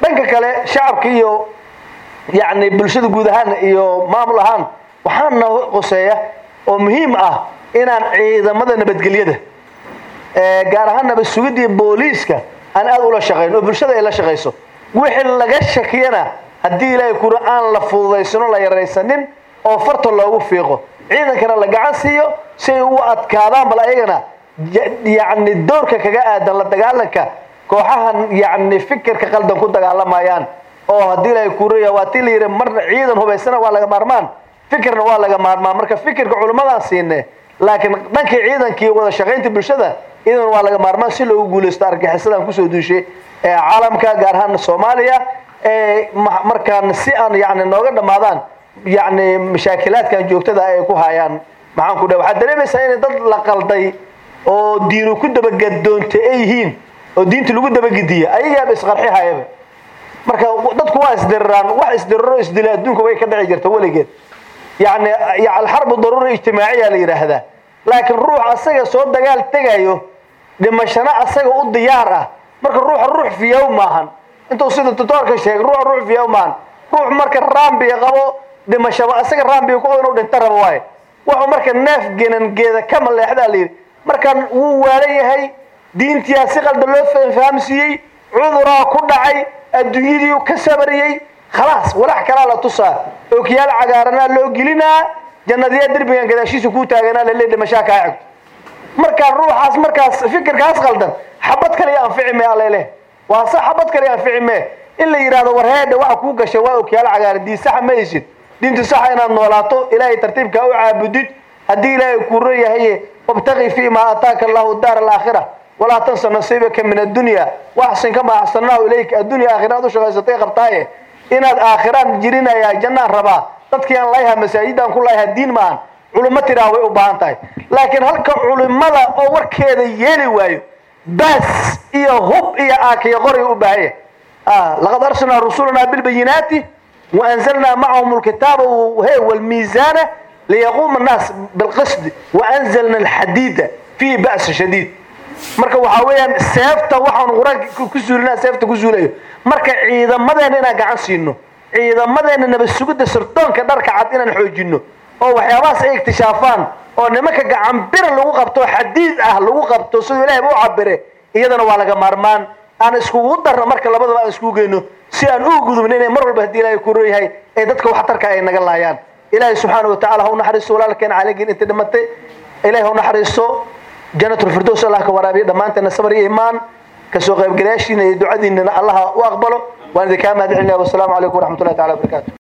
dhanka kale shacabka iyo yacni bulshada guud ahaan iyo maamul ahaan waxaa noo qoseeya oo muhiim ah inaan ciidamada nabadgelyada gaar ahaan nabad sugidii booliiska aan aada ula shaqayn oo bulshada ay la shaqayso wixii laga shakiyana haddii ilaahay kura aan la fududaysano la yaraysanin oo farta loogu fiiqo ciidankana la gacan siiyo si ay u adkaadaan bal ayagana yacni doorka kaga aadan la dagaalanka kooxahan yacni fikirka qaldan ku dagaalamayaan oo haddii ilaahay kuraya waa tii la yidhi marna ciidan hubaysana waa laga maarmaan fikirna waa laga maarmaan marka fikirka culimmadaan siine laakiin dhankii ciidankii wada shaqaynta bulshada idan waa laga maarmaan si loogu guulaysto argagixisadan kusoo duushay ee caalamka gaar ahaan soomaaliya ee markaan si aan yani nooga dhammaadaan yani mashaakilaadkan joogtada ay ku hayaan maxaan ku dhahay waxaad dareemaysaa inay dad la qalday oo diinu ku dabagadoontay ay yihiin oo diinta lagu dabagediya ayagaaba isqarxi hayaba marka dadku waa isdiriraan wax isdiriro isdila adduunka way ka dhici jirta weligeed yani alxarbu daruura ijtimaaciya la yidhaahdaa laakiin ruux asaga soo dagaal tegayo dhimashana asaga u diyaar ah marka ruuxa ruux fiyaw maahan intuu sida tutoorka sheegay ruux ruux fiyaw maahan ruux marka raambiga qabo dhimashaba asaga raambiga ku inuu dhinta rabo waaye wuxuu marka neef genangeeda ka maleexdaa la yidhi markaan wuu waalan yahay diintiyaa si qalda loo fahamsiiyey cuduraa ku dhacay adduunyadii ka sabariyey khalaas walax kalaa la tusaa ookiyaal cagaaranaa loo gelinaa jannadiyaa derbigan gadaashiisa kuu taaganaa lale dhimashaa kaa xigto markaan ruuxaas markaas fikirkaas qaldan xabad kale anfici mee alele waa se xabad kale anfici mee in la yidhahdo war heedha waxa kuu gashay waa ookiyaal cagaaran diin saxa ma aysid diinta saxa inaad noolaato ilaahay tartiibkaa u caabudid haddii ilaahay kuu ron yahaye wabtaqi fii maa ataaka allahu daar alaakhira walaa tansa nasiibaka min addunya waxsin kamaa axsanaahu ilayka addunya aakhira aad u shaqaysatay qabtaaye inaad aakhiraan jirinayaa jannaan rabaa dadkii aan layaha masaajidaan ku layaha diin maahan culimo tiraa way u baahan tahay laakiin halka culimada oo warkeeda yeeli waayo baas iyo hub iyo aakiyo qoray u baahanya laqad arsalnaa rusulanaa bilbayinaati waanzalnaa macahum lkitaaba he walmiisaana liyaquuma annaas bilqisdi waanzalna alxadiida fiihi ba'sa shadiid marka waxaa weeyaan seefta waxaan qur-aanka ku suulinaa seefta ku suulayo marka ciidamadeena inaan gacan siino ciidamadeena nabad sugidda sirdoonka dharka cad inaan xoojino oo waxyaabahaas ay iktishaafaan oo nimanka gacan bira lagu qabto xadiid ah lagu qabto siduu ilaahay u cabire iyadana waa laga maarmaan aan iskugu darno marka labadaba aan iskugu geyno si aan u gudubno inay mar walba haddii ilaahay ku rooyahay ee dadka waxtarka ay naga laayaan ilaahay subxaana wa tacala ha u naxariisto walaalkeen caligiin inta dhimatay ilaahay ha u naxariisto jannatul firdows allah ka waraabiyo dhammaanteena sabar iyo imaan kasoo qaybgalayaashiina iyo ducadiinana allaha u aqbalo waan idinkaa mahad celinaya wasalaamu calaykum waraxmatullahi tacala wabarakaatu